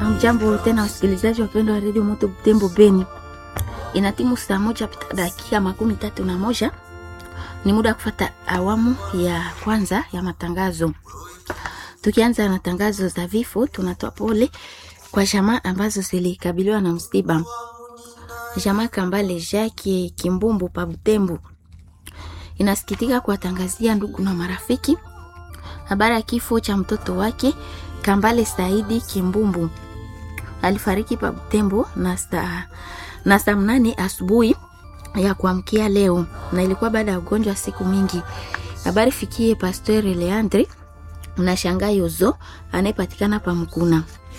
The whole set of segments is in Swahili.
Mjambo tena wasikilizaji wapendwa wa redio Moto Butembo Beni, ina timu saa moja pita dakika makumi tatu na moja. Ni muda wa kufata awamu ya kwanza ya matangazo. Tukianza na tangazo za vifo, tunatoa pole kwa jamaa ambazo zilikabiliwa na msiba. Jamaa Kambale Jacques Kimbumbu pa Butembo inasikitika kuwatangazia ndugu na marafiki habari ya kifo cha mtoto wake Kambale Saidi Kimbumbu. Alifariki pa Butembo na saa na saa mnane asubuhi ya kuamkia leo, na ilikuwa baada ya ugonjwa siku mingi. Habari fikie Pasteur Leandre na Shanga Yozo anayepatikana pa Mkuna.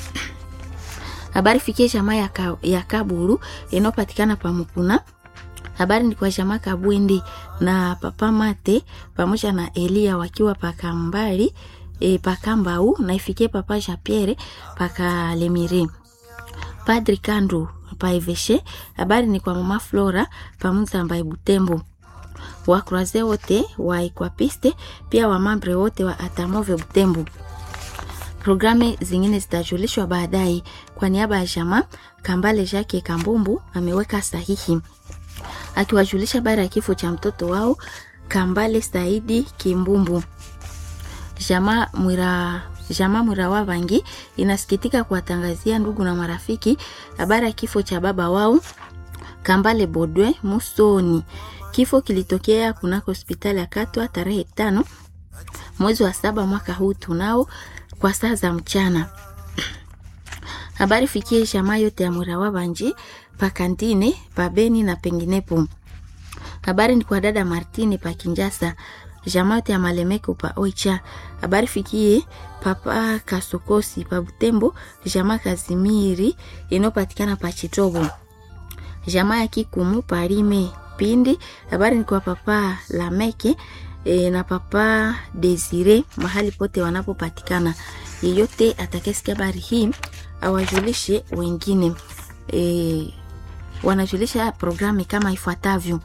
Habari fikie jamaa ya, ka, ya Kaburu inayopatikana pa Mkuna. Habari ni kwa jamaa Kabwindi na Papa Mate pamoja na Elia wakiwa pakambali e, pakambau na ifikie Papa Jean Pierre pakalemire. Padri Kandu paiveshe. Habari ni kwa mama Flora pamoja na Butembo wakuraze wote wa Equapiste pia wamambre wote wa Atamove Butembo. Programu zingine zitajulishwa baadaye. Kwa niaba ya jamaa Kambale Jacques Kambumbu ameweka sahihi akiwajulisha habari ya kifo cha mtoto wao Kambale Saidi Kimbumbu. Jamaa Mwira Jamaa Mwira wa Bangi inasikitika kuwatangazia ndugu na marafiki habari ya kifo cha baba wao Kambale Bodwe Musoni. Kifo kilitokea kunako hospitali ya Katwa tarehe tano mwezi wa saba mwaka huu tunao kwa saa za mchana. Habari fikie jamaa yote ya Mwira wa Bangi pakantine pabeni na penginepo. Habari ni kwa dada Martini pa Kinjasa, jamaa yote ya Malemeko pa Oicha. Habari fikie papa Kasokosi pa Butembo, jamaa Kazimiri inayopatikana pa Chitobo, jamaa ya Kikumu pa Rime Pindi. Habari ni kwa papa Lameke e, na papa Desire mahali pote wanapopatikana. Yeyote atakayesikia habari hii awajulishe wengine. E, wanajulisha programu kama ifuatavyo.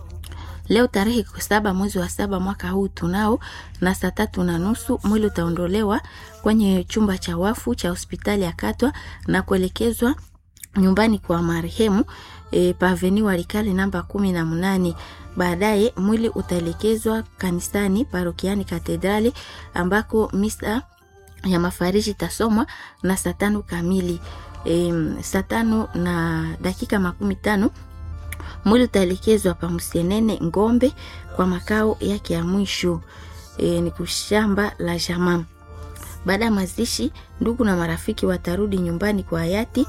Leo tarehe saba mwezi wa saba mwaka huu tunao na saa tatu na nusu mwili utaondolewa kwenye chumba cha wafu cha hospitali ya Katwa na kuelekezwa nyumbani kwa marehemu e, paveni Walikale namba kumi na mnane. Baadaye mwili utaelekezwa kanisani parokiani Katedrali ambako misa ya mafariji tasomwa na saa tano kamili. E, saa tano na dakika makumi tano mwili utaelekezwa pa Msenene Ngombe kwa makao yake ya mwisho e, ni kushamba la jamaa. Baada ya mazishi, ndugu na marafiki watarudi nyumbani kwa hayati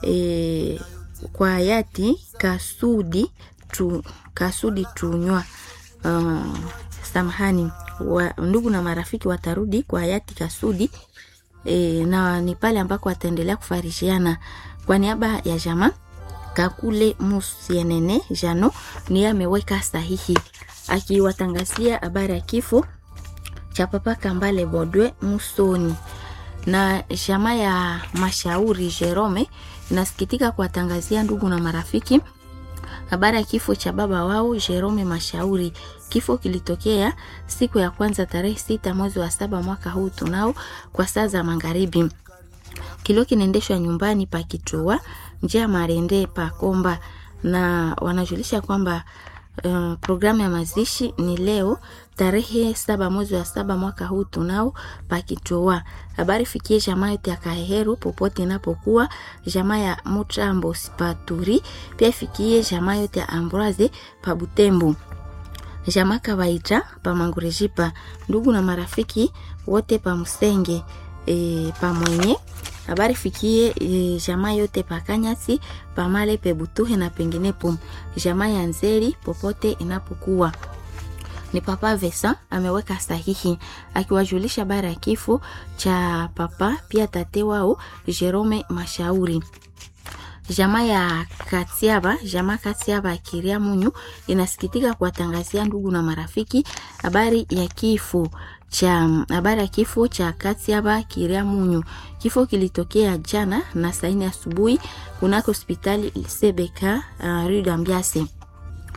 e, kwa hayati Kasudi tu, Kasudi tunywa uh, samahani wa, ndugu na marafiki watarudi kwa hayati Kasudi e, na ni pale ambako wataendelea kufarishiana kwa niaba ya jamaa Kakule Musienene Jano ni ameweka sahihi akiwatangazia habari ya kifo cha papa Kambale Bodwe Musoni. Na jamaa ya Mashauri Jerome inasikitika kuwatangazia ndugu na marafiki habari ya kifo cha baba wao Jerome Mashauri. Kifo kilitokea siku ya kwanza tarehe sita mwezi wa saba mwaka huu tunao kwa saa za magharibi. Kilio kinaendeshwa nyumbani pa Kitua njia Marende pa Komba, na wanajulisha kwamba uh, programu ya mazishi ni leo tarehe saba mwezi wa saba mwaka huu tunao pa Kitua. Habari fikie jamaa yote ya Kaheheru popote inapokuwa, jamaa ya Mutrambo Paturi, pia fikie jamaa yote ya Ambroise pa Butembo, jamaa Kawaita pa Mangurejipa, ndugu na marafiki wote pa Musenge e, pa mwenye habari fikie e, jamaa yote pakanyasi pamale pebutuhe na penginepo, jamaa ya Nzeri popote inapokuwa. Ni papa Vesa ameweka sahihi akiwajulisha habari ya kifo cha papa pia tate wao Jerome Mashauri. Jamaa ya Katiaba, jamaa Katiaba Kiria Munyu inasikitika kuwatangazia ndugu na marafiki habari ya kifo cha habari ya kifo cha Katiaba Kiria Munyu. Kifo kilitokea jana na saini asubuhi kunako hospitali Sebeka uh, Rue d'Ambiase.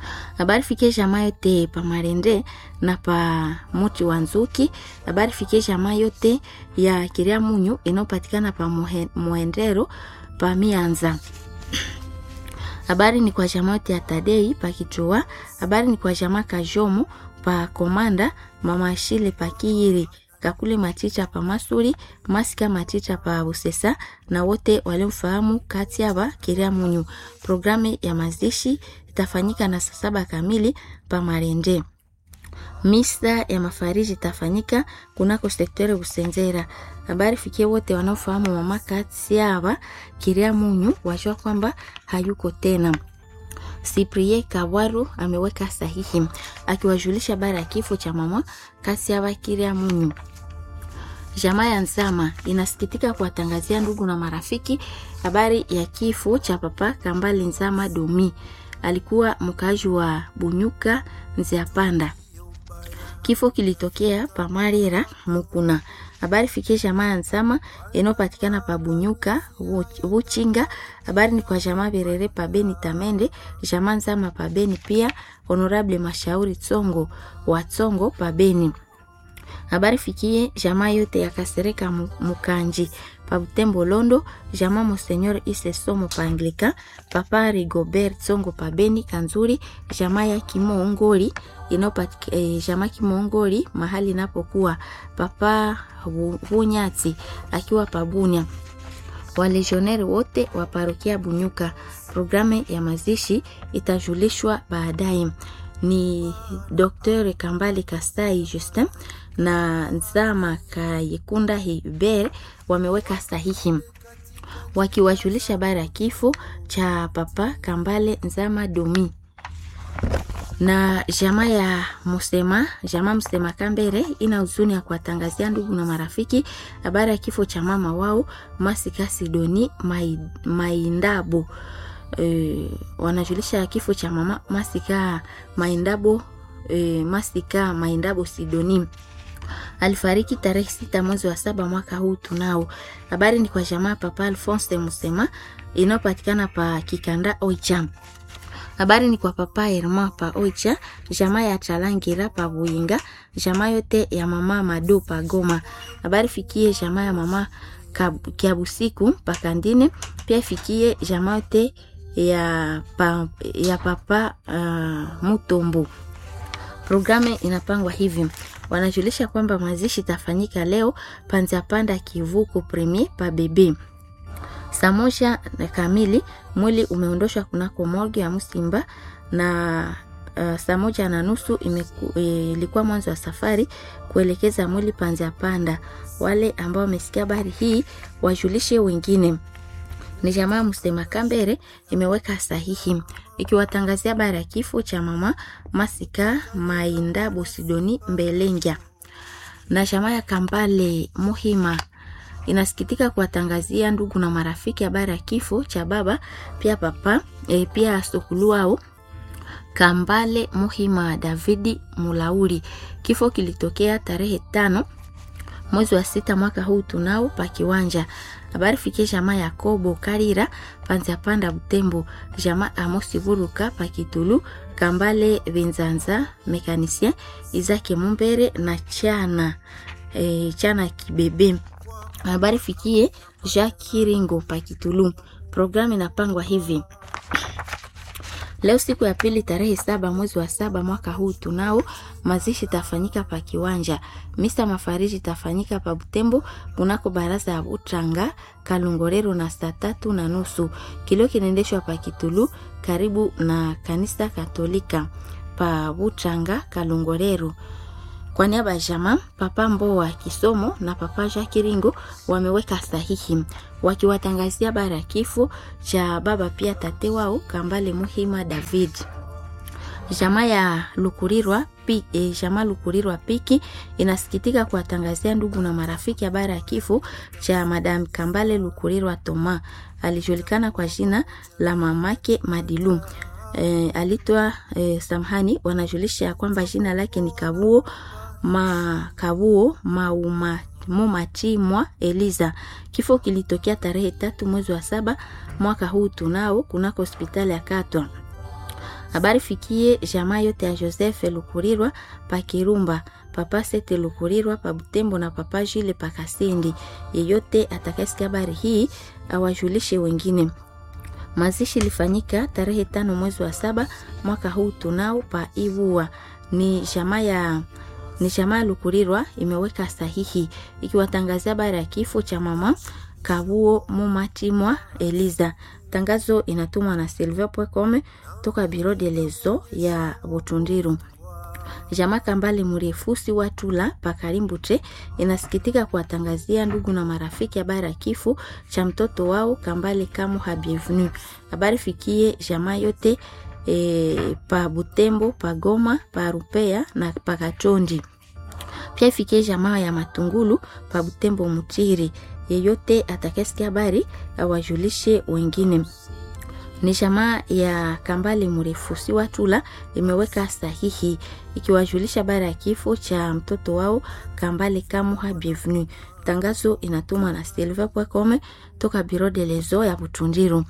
habari fikie jamaa yote pa marende na pa muti wa nzuki habari fikie jamaa yote ya kiria munyu inayopatikana pa Muhe- muhendero pa mianza habari ni kwa jamaa yote ya tadei pa kichua habari ni kwa jamaa kajomo pa komanda mama shile pa kiiri kakule machicha pa masuri masika machicha pa busesa na wote waliomfahamu kati aba kiria munyu programu ya mazishi itafanyika na saa saba kamili pa marende misa ya mafariji itafanyika kunako sektere Busenzera. Habari fikie wote wanaofahamu mama Katiaba Kiria Munyu wajua kwamba hayuko tena. Cyprien Kawaru ameweka sahihi akiwajulisha habari ya kifo cha mama Katiaba Kiria Munyu. Jamaa ya Nzama inasikitika kuwatangazia ndugu na marafiki habari ya kifo cha papa Kambale Nzama Domi. Alikuwa mkaaji wa Bunyuka Nziapanda. Kifo kilitokea pa Marira Mukuna. Habari fikie jamaa ya Nzama inayopatikana pa Bunyuka Buchinga. Habari ni kwa jamaa Berere pa Beni Tamende, jamaa Nzama pa Beni pia Honorable Mashauri Tsongo wa Tsongo pa Beni. Habari fikie jamaa yote ya Kasereka Mu- Mukanji pa Butembo Londo, jamaa Monseigneur Ise Somo pa Anglika, papa Rigobert Tsongo pa Beni Kanzuri, jamaa ya Kimongoli inayopatika eh, jamaa Kimongoli mahali inapokuwa papa Wu- Wunyati akiwa pa Bunya walegioneri wote wa parokia Bunyuka. Programu ya mazishi itajulishwa baadaye. Ni Dr Kambali Kastai Justin na Nzama Kayekunda Hubert wameweka sahihi wakiwajulisha habari ya kifo cha papa Kambale Nzama Domi na jamaa ya Musema, jamaa Musema Kambere ina huzuni ya kuwatangazia ndugu na marafiki habari ya kifo cha mama wao Masika Sidoni Mai, Maindabo. E, wanajulisha kifo cha mama Masika Maindabo e, Masika Maindabo Sidoni alifariki tarehe sita mwezi wa saba mwaka huu tunao. Habari ni kwa jamaa papa Alphonse Musema inayopatikana pa Kikanda Oicha. Habari ni kwa papa Herma pa Oicha, jamaa ya Chalangira pa Buinga, jamaa yote ya mama Mado pa Goma. Habari fikie jamaa ya mama Kab- Kiabusiku pa Kandine, pia ifikie jamaa yote ya, pa, ya papa uh, Mutombo. Programu inapangwa hivi, wanajulisha kwamba mazishi itafanyika leo panza panda kivuko premier pa bebe saa moja na kamili mwili umeondoshwa kunako morgue ya Msimba na uh, saa moja na nusu imeku- eh, ilikuwa mwanzo wa safari kuelekeza mwili panza panda. Wale ambao wamesikia habari hii wajulishe wengine ni jamaa Msema Kambere imeweka sahihi ikiwatangazia habari ya kifo cha mama Masika Mainda Bosidoni Mbelengya na jamaa ya Kambale Muhima inasikitika kuwatangazia ndugu na marafiki habari ya kifo cha baba pia papa e, pia sokuluao Kambale Muhima Davidi Mulauri. Kifo kilitokea tarehe tano mwezi wa sita mwaka huu tunao pa kiwanja habari fikie jamaa yakobo karira panza panda butembo jamaa amosi buruka pa kitulu kambale benzanza mekanisien izake mumbere na chana e, chana kibebe habari fikie jacques kiringo pa kitulu programu inapangwa hivi Leo siku ya pili tarehe saba mwezi wa saba mwaka huu tunao mazishi tafanyika pa kiwanja. Misa mafariji tafanyika pa Butembo kunako baraza ya Butanga Kalungorero na saa tatu na nusu. Kilio kinaendeshwa pa Kitulu karibu na kanisa Katolika pa Butanga Kalungorero. Kwa niaba ya jamaa Papa Mboa Kisomo na Papa Jacques Ringo wameweka sahihi wakiwatangazia habari ya kifo cha baba pia tate wao Kambale Muhima David. Jamaa ya Lukurirwa pi, e, jamaa Lukurirwa Piki inasikitika kuwatangazia ndugu na marafiki habari ya kifo cha Madam Kambale Lukurirwa Toma, alijulikana kwa jina la mamake Madilu. E, alitwa e, samhani wanajulisha ya kwamba jina lake ni Kabuo Makabuo Mauma Mumatimwa Eliza. Kifo kilitokea tarehe tatu mwezi wa saba mwaka huu tunao kunako hospitali ya Katwa. habari fikie jamaa yote ya joseph lukurirwa pa kirumba papa sete lukurirwa pa butembo na papa jile pa kasindi yeyote atakayesikia habari hii awajulishe wengine mazishi ilifanyika tarehe tano mwezi wa saba mwaka huu tunao pa iwua ni jamaa ya ni jamaa ya lukurirwa imeweka sahihi ikiwatangazia habari ya kifo cha mama kabuo mumatimwa eliza tangazo inatumwa na silver.com toka biro de lezo ya butundiru jamaa kambale mrefusi watula pakarimbutre inasikitika kuwatangazia ndugu na marafiki habari ya kifo cha mtoto wao kambale kamu habievenu habari fikie jamaa yote e, pa butembo pa goma pa rupea na pakachondi pia ifikie jamaa ya matungulu pa butembo mutiri yeyote atakesikia habari awajulishe wengine ni jamaa ya kambale mrefusi watula imeweka sahihi ikiwajulisha habari ya kifo cha mtoto wao kambale kamuha bienvenu tangazo inatumwa na silver.com toka biro de lezo ya butundiru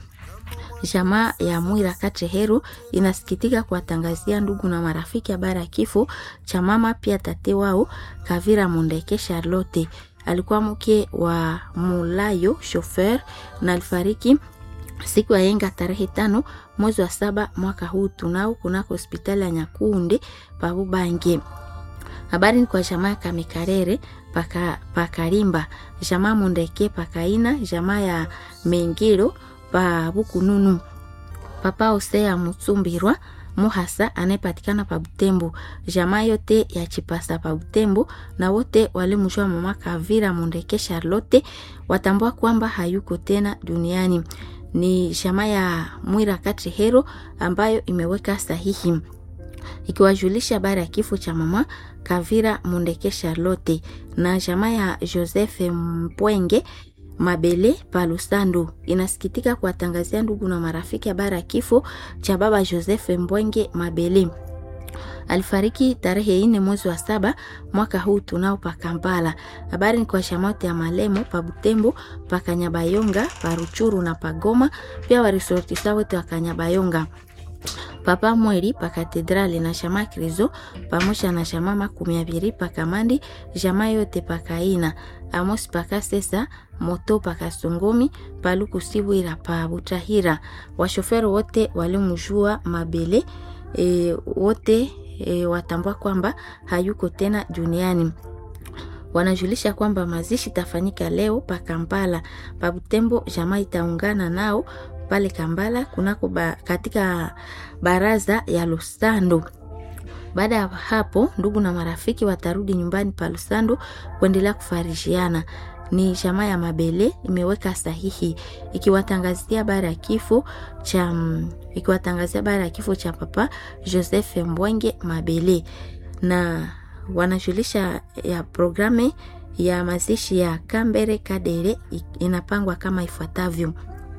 jamaa ya mwira kacheheru inasikitika kuwatangazia ndugu na marafiki habari ya kifo cha mama pia tate wao kavira mundeke charlotte alikuwa mke wa mulayo shofer na alifariki siku ya yenga tarehe tano mwezi wa saba mwaka huu tunao kunako hospitali ya nyakunde pabubange habari ni kwa jamaa ya kamekarere paka, pakarimba jamaa mundeke pakaina jamaa ya mengiro pa bukununu papa osea mutsumbirwa muhasa anayepatikana pa butembo jamaa yote ya chipasa pa butembo na wote walimjua mama kavira mundeke charlotte watambua kwamba hayuko tena duniani ni jamaa ya mwira katrihero ambayo imeweka sahihi ikiwajulisha habari ya kifo cha mama kavira mundeke charlotte na jamaa ya joseph mpwenge mabele palusando inasikitika kuwatangazia ndugu na marafiki habari ya kifo cha baba joseph mbwenge mabele alifariki tarehe ine mwezi wa saba mwaka huu tunao pa kampala habari ni kwa shamote ya malemo pa butembo pa kanyabayonga pa ruchuru na pagoma pia warisortisa wote wa kanyabayonga papa mweri pa katedrali na shama krizo pamoja na shama makumi abiri pa kamandi jama yote pa kaina amosi paka sesa moto paka songomi paluku sibwira pa butahira washoferi wote walimjua mabele e, wote e, watambua kwamba hayuko tena duniani wanajulisha kwamba mazishi itafanyika leo pa kampala pa butembo jamaa itaungana nao pale kambala kunako ba, katika baraza ya lusando baada ya hapo ndugu na marafiki watarudi nyumbani pa lusando kuendelea kufarishiana ni jamaa ya mabele imeweka sahihi ikiwatangazia habari ya kifo cha ikiwatangazia habari ya kifo cha papa joseph mbwenge mabele na wanajulisha ya programe ya mazishi ya kambere kadere inapangwa kama ifuatavyo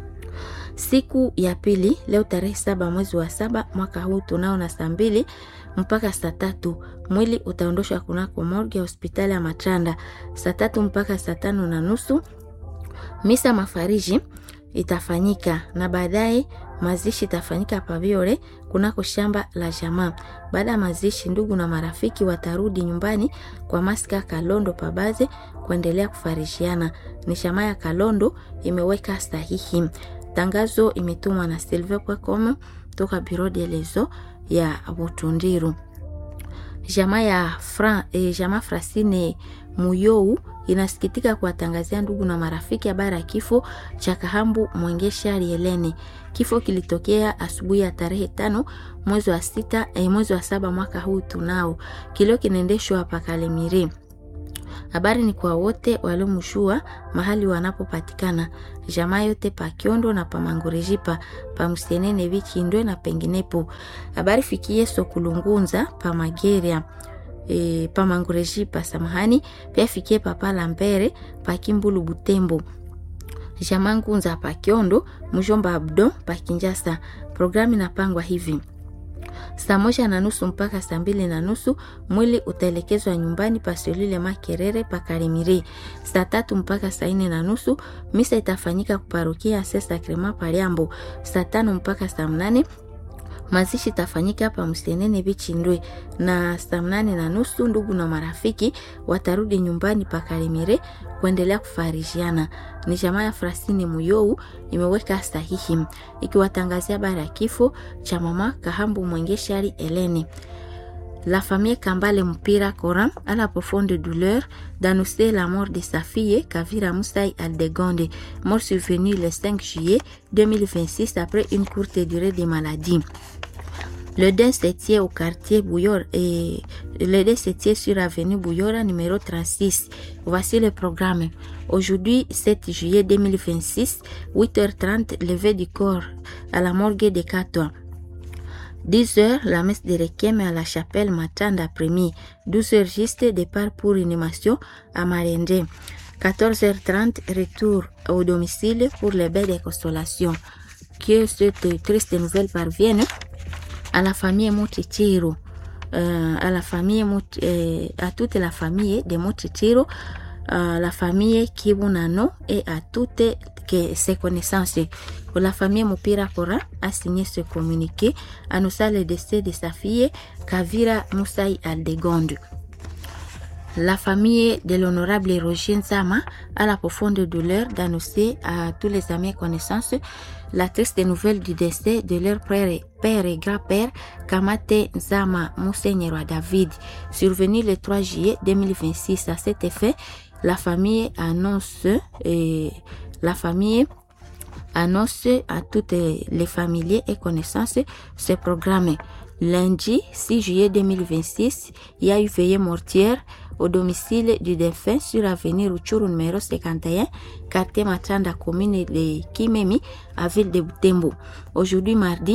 siku ya pili leo tarehe saba mwezi wa saba mwaka huu tunao na saa mbili mpaka saa tatu mwili utaondoshwa kunako morgue ya hospitali ya matanda saa tatu mpaka saa tano na nusu misa mafariji itafanyika na baadaye mazishi itafanyika paviore kunako shamba la jamaa baada ya mazishi ndugu na marafiki watarudi nyumbani kwa maska kalondo pabaze kuendelea kufarishiana ni shamaa ya kalondo imeweka sahihi tangazo imetumwa na silver.com toka biro de lezo ya butundiru jamaa ya Fra, eh, jamaa frasine muyou inasikitika kuwatangazia ndugu na marafiki habari ya kifo cha kahambu mwengesha rielene kifo kilitokea asubuhi ya tarehe tano mwezi wa sita eh, mwezi wa saba mwaka huu tunao kilio kinaendeshwa hapa kalemire habari ni kwa wote waliomshua mahali wanapopatikana jamaa yote pa kiondo na pamangurejipa pamsenene vichindwe na penginepo habari fikie sokulungunza pa mageria e, pamangurejipa samahani pia fikie papa lambere pa kimbulu butembo jamaa ngunza pa kiondo mjomba abdo pa kinjasa programu inapangwa hivi saa moja na nusu mpaka saa mbili na nusu mwili utaelekezwa nyumbani pasolile makerere pakarimiri saa tatu mpaka saa nne na nusu misa itafanyika kuparukia se sakrema paliambo saa tano mpaka saa mnane Mazishi tafanyika hapa Msenene Bichindwe na saa mnane na nusu. Ndugu na marafiki watarudi nyumbani pa Kalemire kuendelea kufarijiana. Ni jamaa ya Frasini Muyou imeweka sahihi ikiwatangazia habari ya kifo cha mama Kahambu Mwengeshari Eleni. La famille Kambale Mpira Coran à la profonde douleur d'annoncer la mort de sa fille Kavira Moussaï Aldegonde, mort survenue le 5 juillet 2026 après une courte durée de maladie. Le deuil se tient au quartier Bouyor et le deuil se tient sur avenue Bouillora numéro 36. Voici le programme. Aujourd'hui, 7 juillet 2026, 8h30, levée du corps à la morgue de Catois. 10 heures, la messe de requiem à la chapelle Matanda Premier. 12 heures juste, départ pour animation à Marende. 14h30, retour au domicile pour les bains de consolation. Que cette triste nouvelle parvienne à la famille Moutichiro, euh, à la famille Mouti, euh, à toute la famille de Moutichiro, à la famille Kibunano et à toutes que ses connaissances. Pour la famille Mupira Kora a signé ce communiqué, annonçant le décès de sa fille Kavira Moussaï Aldegonde. La famille de l'honorable Roger Nzama a la profonde douleur d'annoncer à tous les amis et connaissances la triste nouvelle du décès de leur père et, père et grand-père Kamate Nzama Monseigneur David, survenu le 3 juillet 2026. À cet effet, la famille annonce et la famille annonce à toutes les familiers et connaissances ce programme. Lundi 6 juillet 2026, il y a eu veillée mortière au domicile du défunt sur l'avenue Ruchuru numéro 51, quartier Matanda, commune de Kimemi, à ville de Butembo. Aujourd'hui, mardi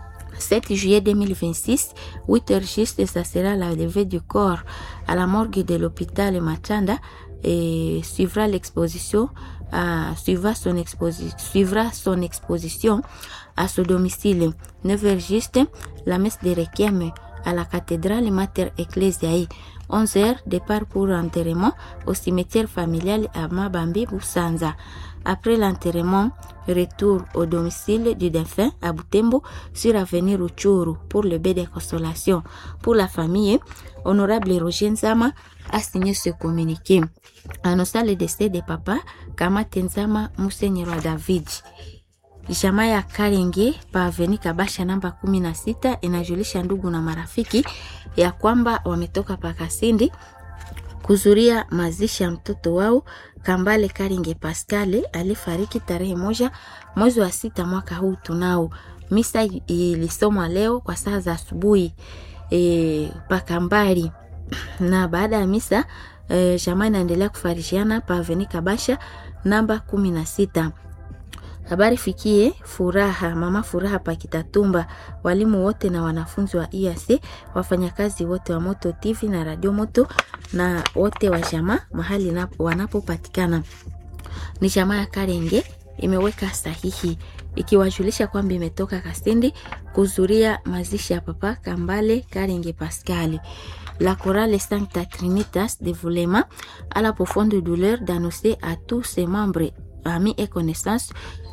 7 juillet 2026, 8 heures juste, ça sera la levée du corps à la morgue de l'hôpital Matanda et suivra l'exposition à, suivra, son exposi suivra son exposition à ce domicile. 9 heures juste, la messe de requiem à la cathédrale Mater Ecclesiae. 11 heures, départ pour enterrement au cimetière familial à Mabambi Boussanza. Après l'enterrement, retour au domicile du défunt à Butembo sur avenue Ruchuru pour le bain de consolation. Pour la famille, honorable Roger Nzama a signé ce communiqué. Annonçant le décès de papa Kamate Nzama Monseigneur David. Jamaa ya Karenge pa aveni Kabasha namba kumi na sita inajulisha ndugu na marafiki ya kwamba wametoka Pakasindi kuzuria mazishi ya mtoto wao Kambale Karinge Pascale alifariki tarehe moja mwezi wa sita mwaka huu. Tunao misa ilisomwa leo kwa saa za asubuhi e, Pakambali na baada ya misa e, jamaa inaendelea kufarishiana pa aveni Kabasha namba kumi na sita. Habari fikie Furaha, mama Furaha Pakitatumba, walimu wote na wanafunzi wa IAC, wafanyakazi wote wa Moto TV na Radio Moto na wote wa jamaa mahali wanapopatikana. Ni jamaa ya Karenge imeweka sahihi ikiwajulisha kwamba imetoka Kasindi kuzuria mazishi ya papa Kambale Karenge Pascali. La chorale Sancta Trinitas de Vulema a la profonde douleur d'annoncer à tous ses membres, amis et connaissances